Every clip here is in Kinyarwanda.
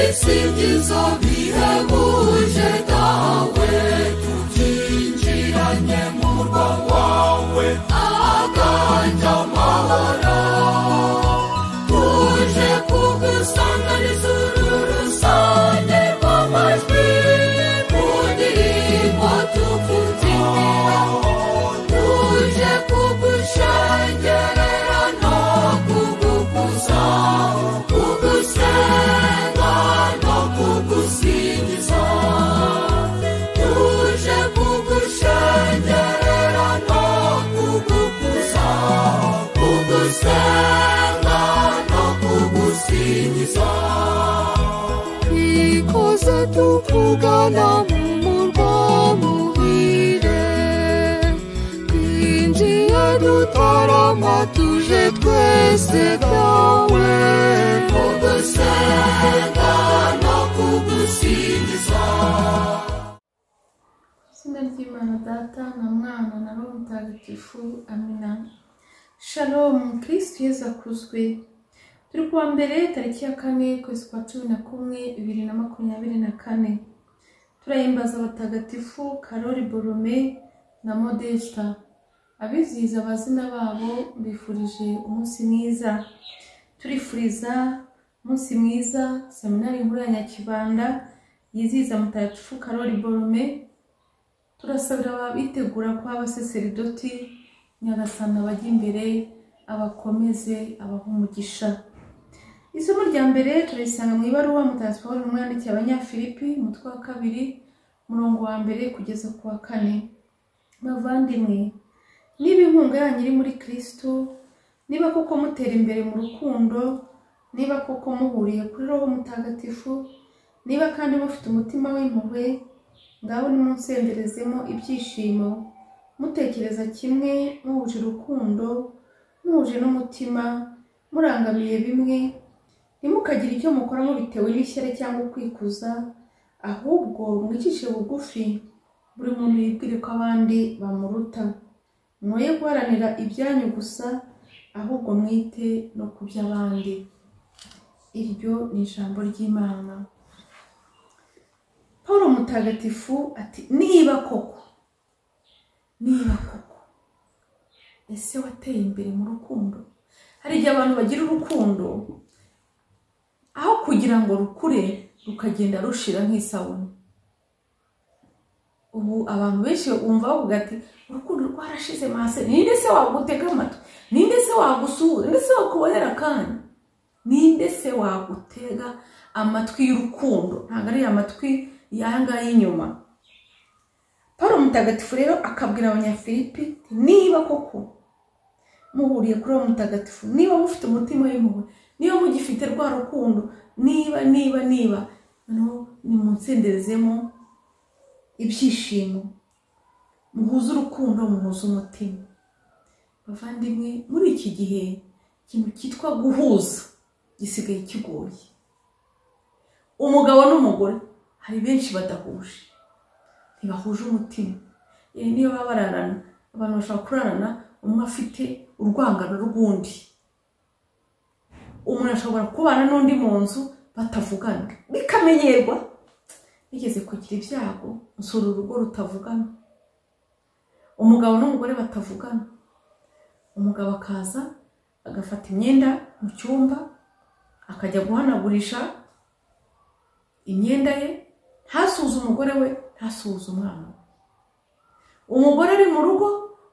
Usingiza bihebuje dawe tukinjiranye mu murwa wawe aganje amahoro tuje kugusanganiza uru rusange rw'amajwi mu ndirimbo tukubyinira tuje kugushengerera no kugukuza kugusenga no kugusingiza tuje kugushengerera no kugukuza kugusenga no kugusingiza ikoze tukugana mu murwa muhire twinjiye dutarama tuje twese byawe kugusenga no kugusingiza izina ry'imana data na mwana na roho mutagatifu amina shalomu kirisitu yezu akuzwe turi kuwa mbere tariki ya kane kwezi kwa cumi na kumwe bibiri na makumyabiri na kane turahimbaza abatagatifu karori borome na modesta abizihiza abazina babo bifurije umunsi mwiza turifuriza umunsi mwiza seminari nkuru ya nyakibanda yizihiza mutagatifu karori borome turasabira ababitegura kuba abaseseridoti nyagasana bajya imbere abakomeze abaha umugisha isomo rya mbere turisanga mu ibaruwa mutagatifu Pawulo intumwa yandikiye abanyafilipi umutwe wa kabiri umurongo wa mbere kugeza ku wa kane bavandimwe niba inkunga yanyu iri muri kristo niba koko mutera imbere mu rukundo niba koko muhuriye kuri roho mutagatifu niba kandi mufite umutima w'impuhwe ngaho nimunsenderezemo ibyishimo mutekereza kimwe muhuje urukundo muhuje n'umutima murangamiye bimwe ntimukagire icyo mukoramo bitewe n'ishyari cyangwa kwikuza ahubwo mwicishe bugufi buri muntu yibwire ko abandi bamuruta mwoye guharanira ibyanyu gusa ahubwo mwite no ku by'abandi iryo ni ijambo ry'imana paul mutagatifu ati niba koko niba koko ese wateye imbere mu rukundo hari igihe abantu bagira urukundo aho kugira ngo rukure rukagenda rushira nk'isabune ubu abantu benshi bumva bavuga ati urukundo rwarashize mase ninde se wagutega amatwi ninde se wagusuhuza ninde se wakubonera akanya ninde se wagutega amatwi y'urukundo ntabwo ari amatwi yanga y'inyuma paul mutagatifu rero akabwira abanyafilipi niba koko muhuriye kuri uwo mutagatifu niba mufite umutima w'impuhwe niba mugifite rwa rukundo niba niba niba noneho nimunsenderezemo ibyishimo muhuze urukundo muhuze umutima bavandimwe muri iki gihe ikintu cyitwa guhuza gisigaye kigoye umugabo n'umugore hari benshi badahuje ntibahuje umutima yewe niyo baba bararana abantu bashobora kurarana umwe afite urwangano rw'undi umuntu ashobora kubana n'undi mu nzu batavugana bikamenyerwa bigeze kugira ibyago nsura urugo rutavugana umugabo n'umugore batavugana umugabo akaza agafata imyenda mu cyumba akajya guhanagurisha imyenda ye ntasuze umugore we ntasuze umwana we umugore ari mu rugo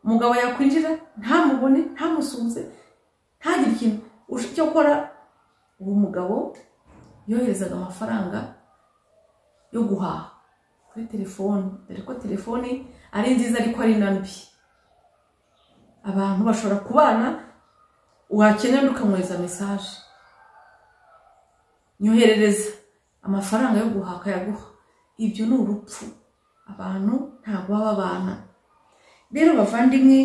umugabo yakwinjira ntamubone ntamusuze ntagire ikintu icyo akora uwo mugabo yoherezaga amafaranga yo guhaha kuri telefoni dore ko telefoni ari nziza ariko ari na mbi abantu bashobora kubana wakenera ukamwohereza mesaje nyoherereza amafaranga yo guhaha akayaguha ibyo ni urupfu abantu ntabwo baba babana rero bavandimwe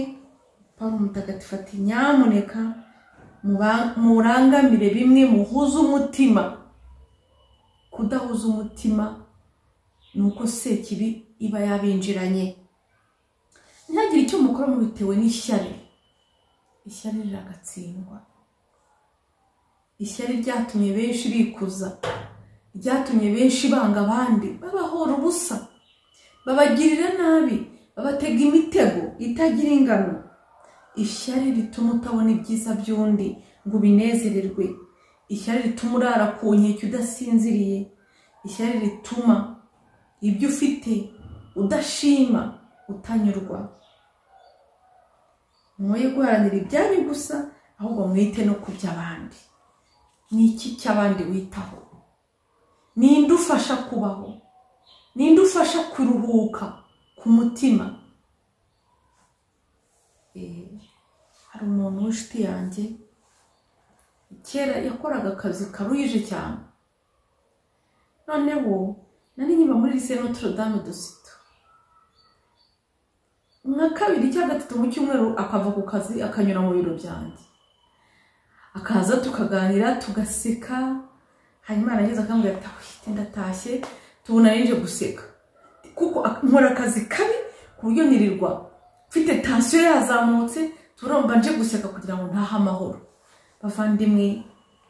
paul mutagatifu ati nyamuneka murangamire bimwe muhuze umutima kudahuza umutima ni uko sekibi iba yabinjiranye ntihagire icyo mukora mubitewe n'ishyari ishyari riragatsindwa ishyari ryatumye benshi bikuza ryatumye benshi banga abandi babahora ubusa babagirira nabi babatega imitego itagira ingano ishyari rituma utabona ibyiza by'undi ngo ubinezererwe ishyari rituma urara ku nkeke udasinziriye ishyari rituma ibyo ufite udashima utanyurwa mwoye guharanira ibyanyu gusa ahubwo mwite no ku by'abandi ni iki cy'abandi witaho ninde ufasha kubaho ninde ufasha kuruhuka ku mutima Eh, hari umuntu w'inshuti yanjye kera yakoraga akazi karuhije cyane noneho nari nyuma muri lise notre dame de sito nka kabiri cyangwa gatatu mu cyumweru akava ku kazi akanyura mu biro byanjye akaza tukaganira tugaseka hanyuma narangiza akambwira ati ahite ndatashye tubona ninje guseka kuko ak- nkora akazi kabi ku buryo nirirwa mfite tansiyo yazamutse turumva nje guseka kugira ngo ntahe amahoro bavandimwe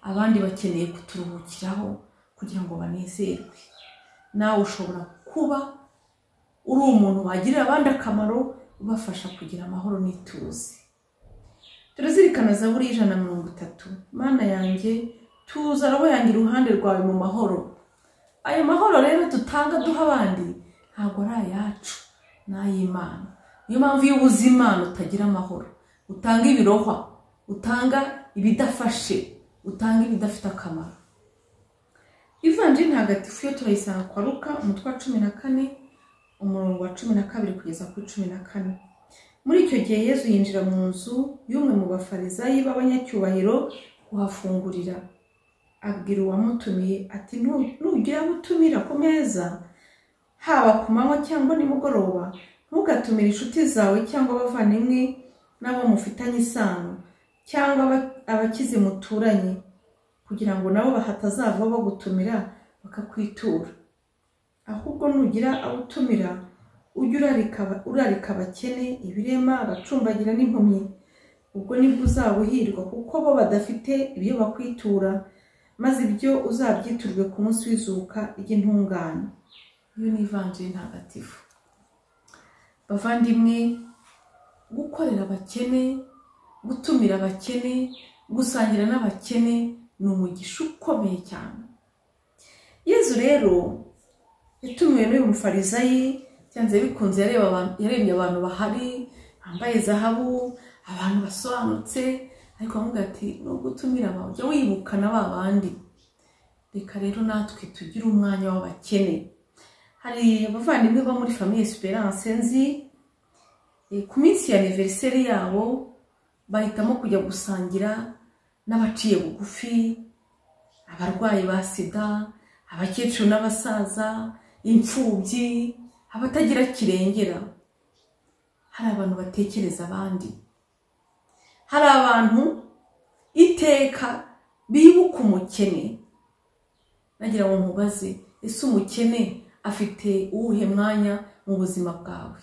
abandi bakeneye kuturuhukiraho kugira ngo banezerwe nawe ushobora kuba uri umuntu wagirira abandi akamaro ubafasha kugira amahoro n'ituze turazirikana zaburi y'ijana na mirongo itatu mana yanjye tuza robo yanjye iruhande rwawe mu mahoro ayo mahoro rero dutanga duha abandi ntabwo ari ayacu ni ay'imana niyo mpamvu iyo ubuze imana utagira amahoro utanga ibirohwa utanga ibidafashe utanga ibidafite akamaro ivanjiri ntagatifu yo turayisanga kwa ruka umutwe wa cumi na kane umurongo wa cumi na kabiri kugeza kuri cumi na kane muri icyo gihe yezu yinjira mu nzu y'umwe mu bafarizayi b'abanyacyubahiro kuhafungurira abwira uwamutumiye ati "Nu- nugira abo utumira ku meza haba ku manywa cyangwa nimugoroba ntugatumire inshuti zawe cyangwa abavandimwe n'abo mufitanye isano cyangwa aba- abakize muturanye kugira ngo nabo hatazava bagutumira bakakwitura ahubwo nugira abo utumira ujye urarika aba- urarika abakene ibirema abacumbagira n'impumyi ubwo nibwo uzaba uhirwa kuko bo badafite ibyo bakwitura maze ibyo uzabyiturwe ku munsi w'izuka ry'intungane iyo ni ivanjiri ntagatifu bavandimwe gukorera abakene gutumira abakene gusangira n'abakene ni umugisha ukomeye cyane yezu rero yatumiwe n'uyu mufarisayi byanze bikunze yareba abantu- yarebye abantu bahari bambaye zahabu abantu basobanutse ariko avuga ati nubwo utumira aba ujya wibukana ba bandi reka rero natwe tugire umwanya w'abakene hari abavandimwe bo muri famiye esperance nzi eh, ku minsi ya aniveriseri yabo bahitamo kujya gusangira n'abaciye bugufi abarwayi ba sida abakecuru n'abasaza imfubyi abatagira kirengera hari abantu batekereza abandi hari abantu iteka bibuka umukene nagira ngo nkubaze ese umukene afite uwuhe mwanya mu buzima bwawe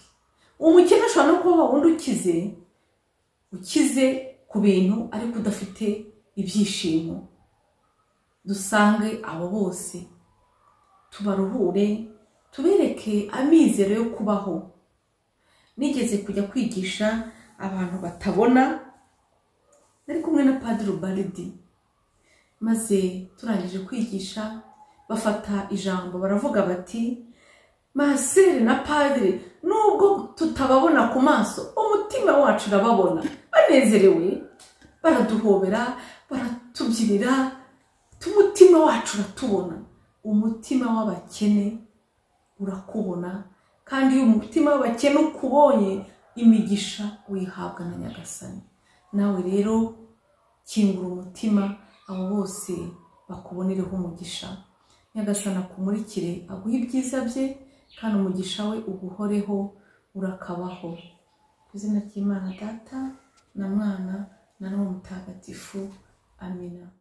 umukene ashobora no kuba wundi ukize ukize ku bintu ariko udafite ibyishimo dusange abo bose tubaruhure tubereke amizero yo kubaho nigeze kujya kwigisha abantu batabona nari kumwe na padiri baridi maze turangije kwigisha bafata ijambo baravuga bati masere na padiri nubwo tutababona ku maso umutima wacu urababona banezerewe baraduhobera baratubyinira umutima wacu uratubona umutima w'abakene urakubona kandi iyo umutima w'abakene ukubonye imigisha wihabwa na nyagasani nawe rero kingura umutima abo bose bakubonereho umugisha nyagasani akumurikire aguhe ibyiza bye kandi umugisha we uguhoreho urakabaho ku izina ry'imana data na mwana na roho mutagatifu amina